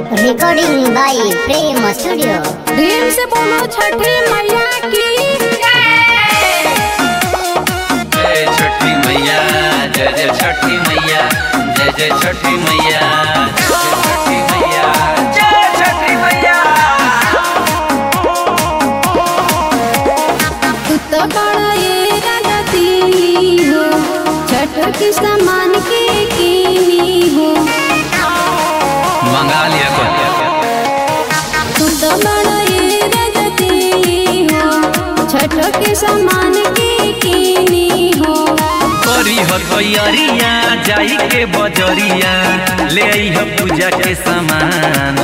recording by Prem studio प्रेम से बोलो छठी मैया की जय छठी मैया जय जय छठी मैया जय जय छठी मैया जय छठी मैया तू तो बड़ा ये रगती हो छठ की सामान के कीनी हो मंगा लिया तू तो बड़ा ये रगती हो छठ के सामान के कीनी हो करी हो तैयारिया जाई के बजरिया ले आई हो पूजा के सामान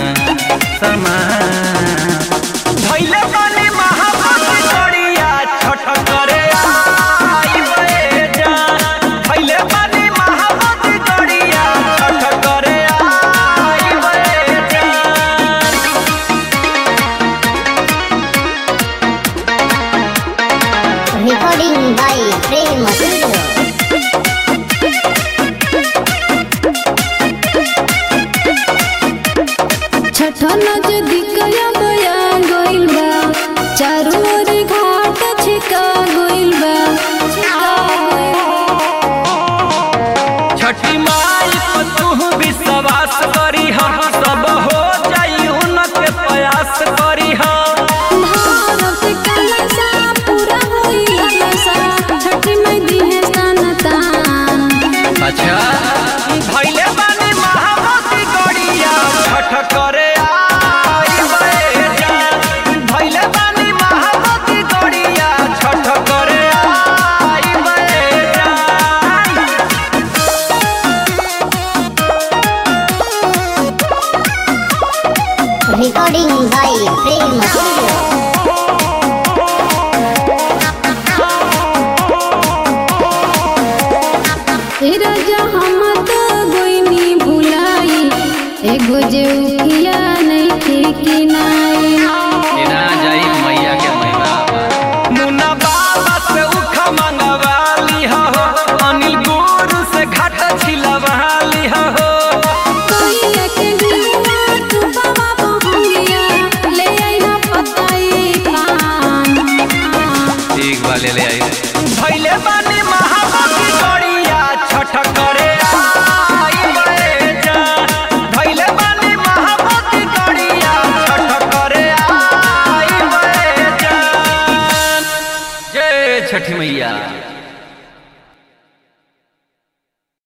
सामान धैले बनी महाभक्त गड़िया छठ करे आई बे जान धैले बनी महाभक्त गड़िया छठ करे आई बे जान recording by Prem studio Chhath नजदीक बया गइल बा चारों ओर घाट छिका गइल बा छठी माई पर तू विश्वास करी हम सब हो जाई उनके प्रयास करी हम भारत कलसा पूरा होई ललसा छठ में दिहे सन तान अच्छा भैले बानी महाभक्ति गड़िया छठ करे आई बे जान भैले बानी महाभक्ति गड़िया छठ करे आई बे जान रिकॉर्डिंग बाय प्रेम स्टूडियो ए राजा हम तो गोइनी भुलाई एगो जे उखिया